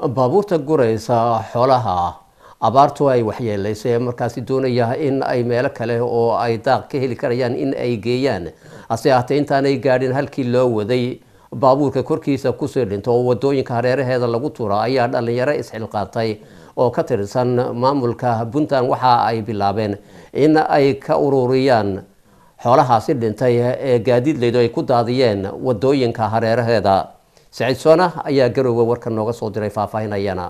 baabuurta guraysa xoolaha abaartu ay waxyeelaysay ee markaasi doonaya in ay meelo kale oo ay daaq ka heli karayaan in ay geeyaan hase ahaatee intaanay gaadhin halkii loo waday baabuurka korkiisa kusii dhinto oo wadooyinka hareeraheeda lagu tura ayaa dhalinyaro isxilqaatay oo ka tirsan maamulka puntland waxa ay bilaabeen in ay ka ururiyaan xoolahaasi dhintay ee gaadiidleydu ay ku daadiyeen wadooyinka hareeraheeda saciid soona ayaa garowga warka nooga soo diray faahfaahinayana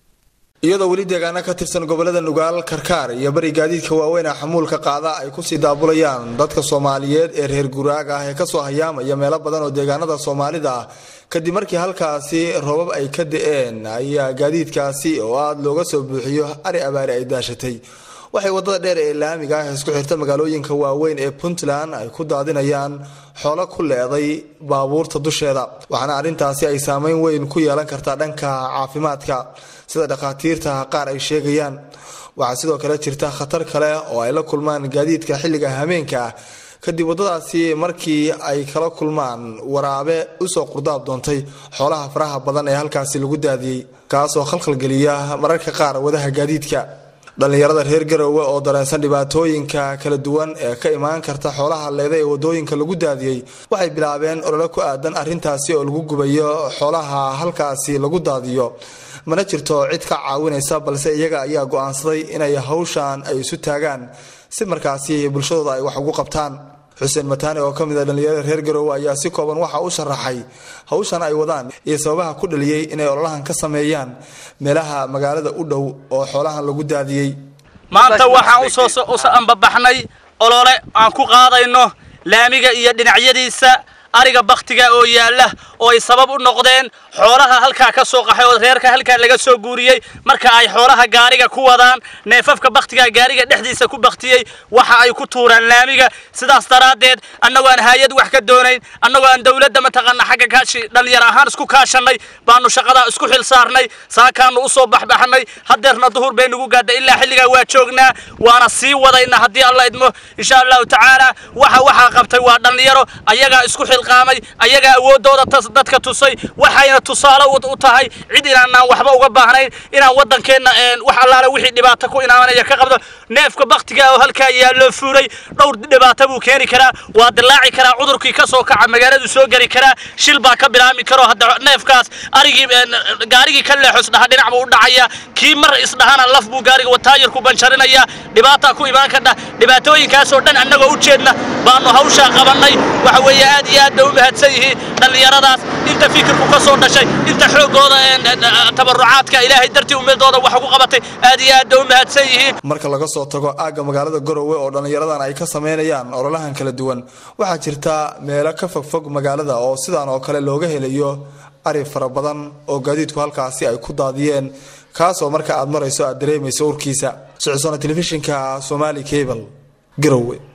iyadoo weli deegaano ka tirsan gobolada nugaal karkaar iyo bari gaadiidka waaweyn ee xamuulka qaada ay kusii daabulayaan dadka soomaaliyeed ee reer guraaga ah ee kasoo hayaamaya meelo badan oo deegaanada soomaalida ah kadib markii halkaasi roobab ay ka da-een ayaa gaadiidkaasi oo aada looga soo buuxiyo ari abaari ay daashatay waxay wadada dheer ee laamiga ah isku xirta magaalooyinka waaweyn ee puntland ay ku daadinayaan xoolo ku leeday baabuurta dusheeda waxaana arrintaasi ay saameyn weyn ku yeelan kartaa dhanka caafimaadka sida dhakhaatiirta qaar ay sheegayaan waxaa sidoo kale jirta khatar kale oo ay la kulmaan gaadiidka xilliga hameenka ah kadib waddadaasi markii ay kala kulmaan waraabe usoo qurdaab doontay xoolaha faraha badan ee halkaasi lagu daadiyey kaasoo khalkhalgeliya mararka qaar wadaha gaadiidka dhallinyarada reer garowe oo dareensan dhibaatooyinka kala duwan ee ka imaan karta xoolaha leeda ee wadooyinka lagu daadiyey waxay bilaabeen olole ku aadan arrintaasi oo lagu gubayo xoolaha halkaasi lagu daadiyo mana jirto cid ka caawinaysa balse iyaga ayaa go-aansaday inay hawshan ay isu taagaan si markaasi bulshadooda ay wax ugu qabtaan xuseen mataane oo kamid a dhallinyarada reer garowe ayaa si kooban waxa u sharaxay hawshan ay wadaan iyo sababaha ku dhaliyey inay ololahan ka sameeyaan meelaha magaalada u dhow oo xoolahan lagu daadiyey maanta waxaan usoo ambabaxnay olole aan ku qaadayno laamiga iyo dhinacyadiisa ariga baktiga oo yaalla oo ay sabab u noqdeen xoolaha halkaa ka soo qaxay oo reerka halkaa laga soo guuriyey marka ay xoolaha gaariga ku wadaan neefafka baktiga gaariga dhexdiisa ku baktiyey waxa ay ku tuuraan laamiga sidaas daraaddeed annagoo aan hay-ad wax ka doonayn annagoo aan dowladda mataqaana xagga kaashi dhallinyar ahaan isku kaashanay baanu shaqadaa isku xil saarnay saakaanu usoo baxbaxnay hadeerna duhur bay nagu gaadhay ilaa xilligaa waa joognaa waana sii wadayna haddii alla idmo insha allahu tacaala waxa waxaa qabtay waa dhallinyaro ayagaa isku xilqaamay ayagaa awoodooda dadka tusay waxayna tusaale u tahay cid inaanaan waxba uga baahnayn inaan waddankeenna wax allaale wixii dhibaato ku inaamanaya ka qabdo neefka baktiga oo halkaa yaalloo fuuray dhowr dhibaato buu keeni karaa waa dilaaci karaa cudurkii ka soo kaca magaaladu soo geli karaa shil baa ka bilaami karo hadda neefkaas arigii gaarigii ka leexo isdhaha dhinac buu u dhacaya kii mar isdhahana laf buu gaariga wataayirku banjarinaya dhibaataa ku imaan kadha dhibaatooyinkaasoo dhan annagoo u jeedna baanu hawshaa qabannay waxa weeye aad iyo aad bay u mahadsan yihiin dhallinyaradaas inta fikirku ka soo dhashay inta xoogooda tabarucaadka ilaahay dartii ummadooda wax ugu qabatay aad iyo aad bay u mahadsan yihiin marka laga soo tago aagga magaalada garowe oo dhallinyaradan ay ka sameynayaan ololahan kala duwan waxaa jirta meelo ka fogfog magaalada oo sidaan oo kale looga helayo ari fara badan oo gaadiidku halkaasi ay ku daadiyeen kaasoo marka aad marayso aad dareemayso urkiisa socosona telefishinka somali cable garowe